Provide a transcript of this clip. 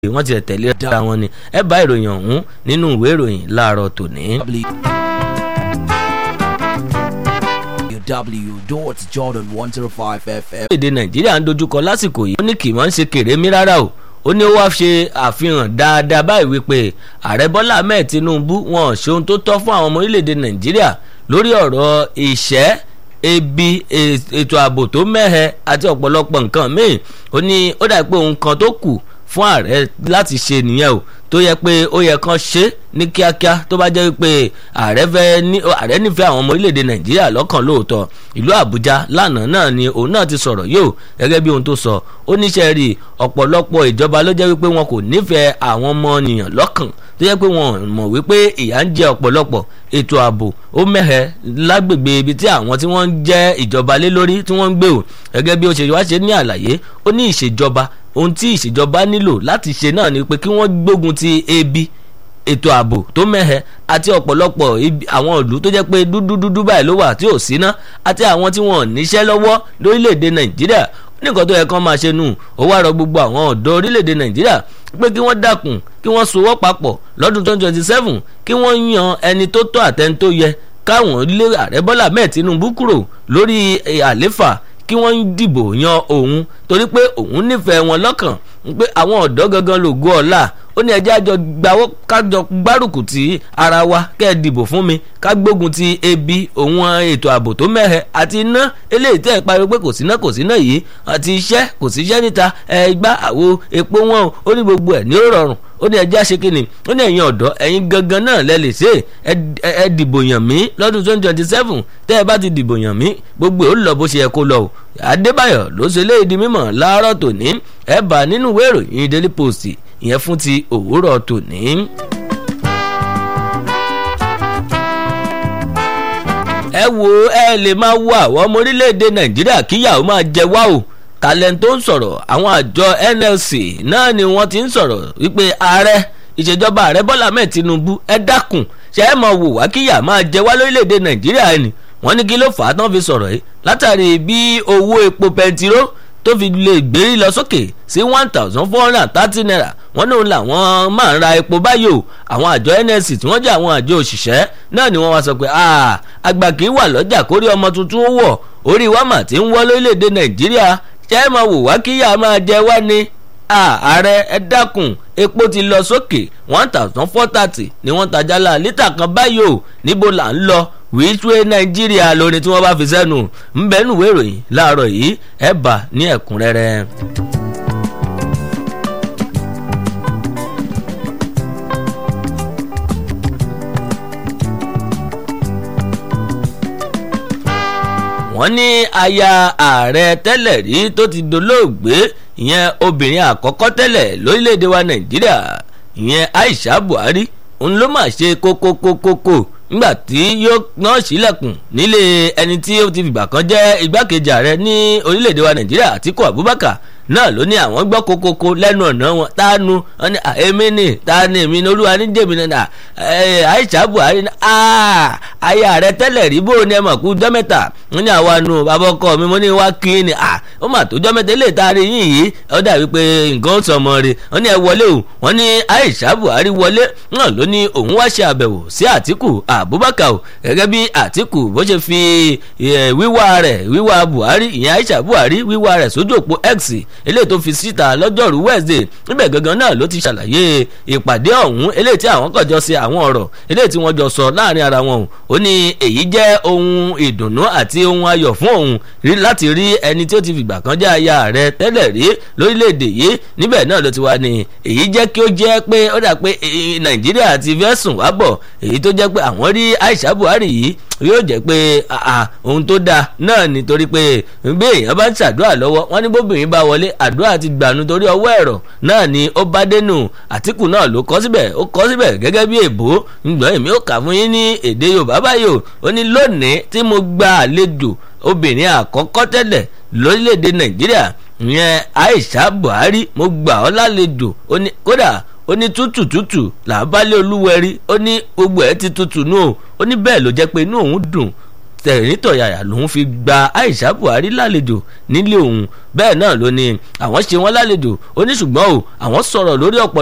wọ́n ti tẹ̀lé ra wọn ni ẹ bá ìròyìn ọ̀hún nínú ìwé ìròyìn láàárọ̀ tòní. www.jordan105fm. èdè nàìjíríà ń dojúkọ lásìkò yìí ó ní kì í mọ̀ ń ṣe kèrémí rárá o ó ní ó wá ṣe àfihàn dáadáa báyìí wípé ààrẹ bọ́lá ahmed tinubu wọn ò ṣe ohun tó tọ́ fún àwọn ọmọ orílẹ̀-èdè nàìjíríà lórí ọ̀rọ̀ ìṣẹ́ ebi ètò ààbò tó mẹ́hẹ àti ọ̀pọ̀lọpọ̀ nǹkan míì ó ní ó dà pé ohun kan tó kù fún ààrẹ láti ṣe nìyẹn o tó yẹ pé ó yẹ kán ṣe ní kíákíá tó bá jẹ́ pé ààrẹ fẹ́ ní ààrẹ nífẹ̀ẹ́ àwọn ọmọ orílẹ̀-èdè nàìjíríà lọ́kàn lóòótọ́ ìlú àbújá lánàá náà ni òun náà ti sọ̀rọ̀ yóò gẹ́gẹ́ bí ohun tó sọ ó níṣẹ́ rí ọ̀pọ̀lọpọ̀ ìjọba ló jẹ́ wípé wọn kò nífẹ̀ẹ́ àwọn ọmọ nìyàn lọ́kàn tó yẹ pé wọn mọ̀ wípé ìyà ń jẹ ọ̀pọ̀lọpọ̀ ètò ààbò ó mẹ́hẹ̀ lágbègbè ibi tí àwọn tí wọ́n ń jẹ́ ìjọba lé lórí tí wọ́n ń gbé o gẹ́gẹ́ bí ó ṣe wá ṣe ní àlàyé ó ní ìṣèjọba ohun tí ìṣèjọba nílò láti ṣe náà ni pé kí wọ́n gbógun ti ebi ètò ààbò tó mẹ́hẹ àti ọ̀pọ̀lọpọ̀ àwọn ìlú tó jẹ́ pé dúdú dúdú báyìí ló wà tí ò síná àti àwọn tí wọn ò níṣẹ́ lọ́wọ́ lórílẹ̀‐èdè nàìjíríà nìkan tó yẹ kán máa ṣe nù ó wá rọ gbogbo àwọn ọ̀dọ́ orílẹ̀‐èdè nàìjíríà pé kí wọ́n dákun kí wọ́n sowọ́ papọ̀ lọ́dún twenty twenty seven kí wọ́n yan ẹni tó tọ́ àtẹni tó yẹ káwọn lé ààrẹ bọ́lá mẹ́ẹ̀ tinubu kúrò lórí àléfà kí wọ́n dìbò yan òun torí pé òun nífẹ̀ẹ́ wọn lọ́kàn pé àwọn ọ̀dọ́ gangan lògo ọ̀la ó ní ẹjẹ́ àjọ gbawọ́ kájọ gbárùkù tí ara wa kẹ́ ẹ dìbò fún mi ká gbógun ti ebi òun ètò ààbò tó mẹ́hẹ àti iná eléyìí tẹ́ ẹ pariwo pé kò síná kò síná yìí àti iṣẹ́ kò síṣẹ́ níta ẹ gbá àwo epo wọn ó ní gbogbo ẹ̀ ní ó rọrùn ó ní ẹjẹ́ àṣekínni ó ní ẹ̀yin ọ̀dọ́ ẹ̀yin gangan náà lẹ lè ṣe ẹ dìbò yàn mí lọ́dún twenty twenty seven tẹ́ ẹ bá ti dìbò yàn mí gbogbo ò lọ bó ṣe yẹ kó lọ o adébáyọ̀ ló ṣe léyìí di mímọ̀ láàárọ̀ tòní ẹ bá nínú ìwé ìròyìn daily post ìyẹn fún ti òwúrọ̀ tòní. ẹ wo ẹ lè máa wo àwọn ọmọ orílẹ̀-èdè nàìjíríà kíyàwó máa jẹ wá o talent tó ń sọ̀rọ̀ àwọn àjọ nlc náà ni wọ́n ti ń sọ̀rọ̀ wípé ààrẹ ìṣèjọba ààrẹ bọ́lá mẹ́ẹ̀ tinubu ẹ dákun ṣe é máa wò wá kíyà máa jẹ wá lórílẹ̀‐èdè nàìjíríà ni wọ́n ní kí ló fà á tán fi sọ̀rọ̀ yìí látàrí bí owó epo pẹntiró tó fi lè gbérí lọ sókè sí one thousand four hundred and thirty naira wọ́n ní òun làwọn máa ń ra epo báyìí o àwọn àjọ nsc tí wọ́n jẹ́ àwọn àjọ òṣìṣẹ́ náà ni wọ́n wá sọ pé àgbà kì í wà lọ́jà kórí ọmọ tuntun ó wọ̀ orí wa mà ti ń wọ́ lórílẹ̀‐èdè nàìjíríà ṣe é máa wò wá kíyà máa jẹ wá ni ààrẹ ẹ dákun epo ti lọ sókè one thousand four thirty ni wọ́n tajà la lítà kan báyìí o níbo là ń lọ wíṣúwé nàìjíríà lórí tí wọ́n bá fi sẹ́nu ńbẹ́nuwé ìròyìn láàárọ̀ yìí ẹ̀ bá ní ẹ̀kúnrẹ́rẹ́. wọ́n ní aya ààrẹ tẹ́lẹ̀ rí tó ti dolóògbé ìyẹn obìnrin àkọ́kọ́ tẹ́lẹ̀ lórílẹ̀‐èdè wa nàìjíríà ìyẹn aisha buhari òun ló mà ṣe kókókókókó nígbà tí yóò náà sílẹ̀kùn nílé ẹni tí ó ti fìgbà kan jẹ́ igbákejì ààrẹ ní orílẹ̀‐èdè wa nàìjíríà àtíkù abubakar náà ló ní àwọn gbọ́ kokoko lẹ́nu ọ̀nà wọn tánu wọn ní èmi ni tánu èmi ni olúwa ní jèmi náà aisha buhari ní ayé ààrẹ tẹ́lẹ̀ rí bó ni ẹ mọ̀ kú jọ́mẹ́ta wọn ní àwa nu bàbá ọkọ mi mo ní wá kí ni ó mà tó jọ́mẹ́ta lè taari yín yìí ó dàbí pé nǹkan ó sọmọ rẹ̀ wọn ní ẹ wọlé o wọn ní aisha buhari wọlé náà ló ní òun wá ṣe àbẹ̀wò sí àtìkù abubakar o gẹ́gẹ́ bí àtìkù bó ṣe fi wíwá rẹ̀ wíwá buhari ìyẹn aisha buhari wíwá rẹ̀ sójú òpó x eléyìí tó fi síta lọ́jọ́rú wednesday níbẹ̀ gangan náà ló ti ṣàlàyé ìpàdé ọ̀hún eléyìí tí àwọn kàn jọ ṣe àwọn ọ̀rọ̀ eléyìí tí wọ́n jọ sọ láàrin ara wọn ó ní èyí jẹ́ ohun ìdùnnú àti ohun ayọ̀ fún òun láti rí ẹni tí ó ti fìgbà kan jẹ́ aya rẹ̀ tẹ́lẹ̀ rí lórílẹ̀‐èdè yìí níbẹ̀ náà ló ti wá ní èyí jẹ́ kí ó jẹ́ pé ó dà pé nàìjíríà ti fẹ́ sùn wá bọ̀ èyí tó jẹ́ pé àwọn rí aisha buhari yìí yóò jẹ́ pé ohun tó dáa náà nítorí pé bí èèyàn bá ń ṣàdúrà lọ́wọ́ wọ́n ní bóbìnrin bá wọlé àdúrà ti gbànú torí ọwọ́ ẹ̀rọ náà ni ó bá dénú àtìkù náà ló kọ́ síbẹ̀ ó kọ́ síbẹ̀ gẹ́gẹ́ bí èbó ǹgbọ́n èmi ó kà fún yín ní èdè yorùbá báyìí o ó ní lónìí tí mo gba àlejò obìnrin àkọ́kọ́ tẹ́lẹ̀ lórílẹ̀‐èdè nàìjíríà ìyẹn aisha buhari mo gbà ọ́ lálejò ó ní kódà ó ní tútù tútù làbálẹ̀ olúwẹ̀rí ó ní gbogbo ẹ̀ ti tútù nù ó ní bẹ́ẹ̀ ló jẹ́ pé inú òun dùn tẹ̀rìntọ̀yàyà lòun fi gba Aisha Buhari lálejò nílé òun bẹ́ẹ̀ náà ló ní àwọn ṣe wọ́n lálejò ó ní ṣùgbọ́n o àwọn sọ̀rọ̀ lórí ọ̀pọ̀